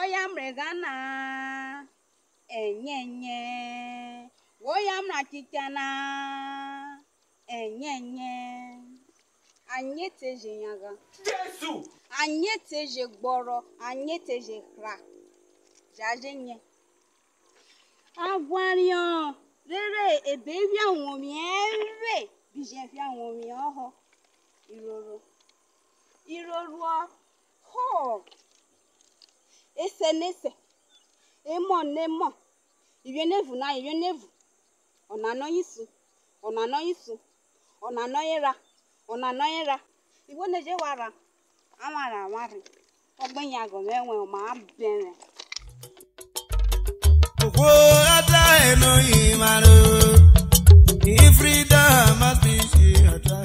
woya mregana enyenye woya mrachitana enyenye anyị teje nyaga Jésù. anyị teje gbọrọ anyị teje hra jaje nye agwario rere ebe vi àwọn omi ẹrẹ bìjẹ fi àwọn omi ọhọ ìrorò ìrorò họ ese nese emọ nemọ ìrẹnẹvù náà ìrẹnẹvù ọ̀nà anọyisu ọ̀nà anọyisu ọ̀nà anọyera ọ̀nà anọyera ìwọ neje wara amara amari ọgbẹyìn agọmẹwẹ ọmọ abẹrẹ. Okwo ata eno imaro. If freedom must be she ata